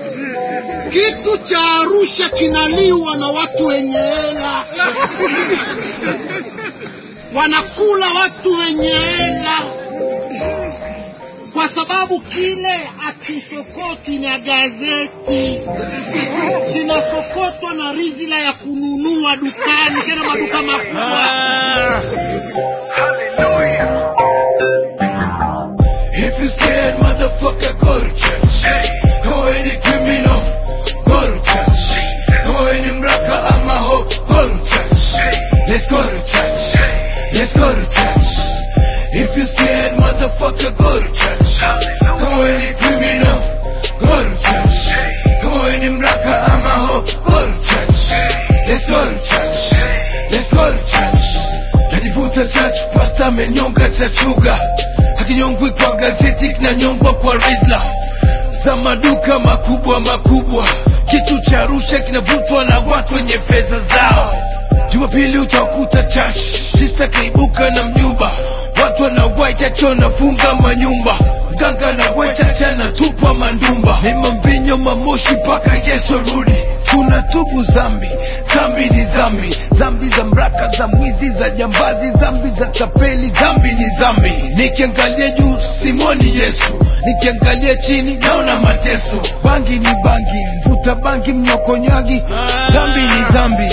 kitu cha Arusha kinaliwa na watu wenye hela, wanakula watu wenye hela, kwa sababu kile akisokotwi na gazeti, kinasokotwa na rizila ya kununua dukani, tena maduka makubwa. If you scared, motherfucker, go to church. Go any criminal, go to church. Go any mraka, I'm a hope, go to church. Let's go to church. Let's go to church. If you scared, motherfucker, go to church. Go any criminal, go to church. Go any mraka, I'm a hope, go to church. Let's go to church. Let's go to church. Najivuta church, pasta amenyonga chachuga hakinyongwi kwa gazeti kinanyongwa kwa rizla za maduka makubwa makubwa kitu cha Arusha kinavutwa na watu wenye fedha zao jumapili utakuta chash sista kaibuka na mjumba watu wanawai chacho nafunga manyumba mganga na wechacha na tupwa mandumba ni mamvinyo mamoshi mpaka yesu arudi tunatubu zambi zambi ni zambi zambi za mraka za mwizi za jambazi zambi za tapeli zambi ni zambi nikiangalia juu simoni yesu nikiangalia chini naona mateso bangi ni bangi mvuta bangi mnyokonyagi zambi ni zambi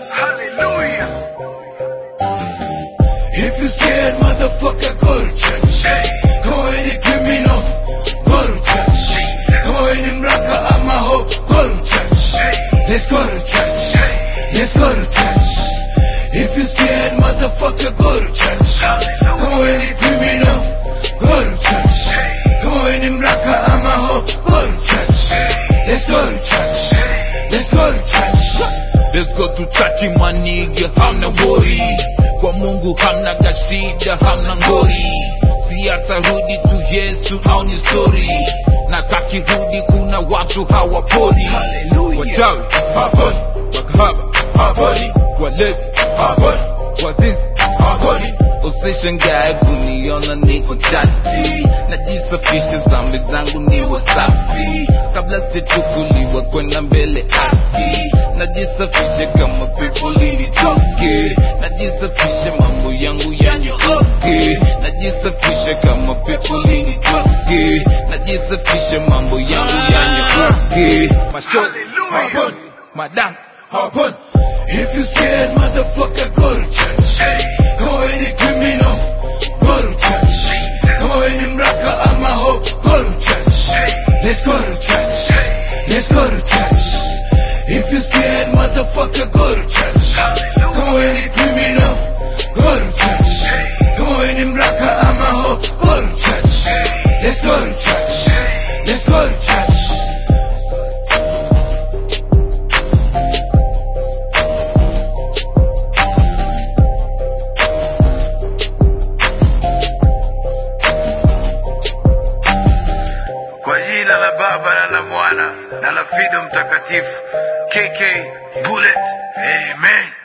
If you scared, motherfucker, go to church. Go any criminal, go to church. Go any mraka, I'm a hope, go to church. Let's go to church. Let's go to church. If you scared, motherfucker, go to church. Go any criminal, go to church. Go any mraka, I'm a hope, go to church. Let's go to church. Let's go to church. Let's go to church manige, hamna wori kwa Mungu hamna gashida, hamna ngori, si atarudi tu Yesu au ni story, na kakirudi kuna watu hawaponi, wachawi haponi, makahaba haponi, walevi haponi, wazinzi haponi. Usishangae kuniona niko chati, najisafisha dhambi zangu niwe safi, kabla sichukuliwa kwenda mbele haki, najisafisha kama pepo lilitoke, najisafisha mambo yangu yanyooke, najisafisha kama pepo lilitoke, najisafisha mambo yangu yanyooke, mashozi haponi, madam haponi. If you scared, motherfucker, go to church. Go any criminal, go to church. Go any mraka, I'm a hope, go to church. Let's go to church. Let's go to church. If you scared, motherfucker, go to church. Go any criminal, go to church. Go any mraka, I'm a hope, go to church. Let's go to church. Let's go to church. Kwa jina la Baba na la Mwana na la Fido Mtakatifu. KK Bullet. Amen.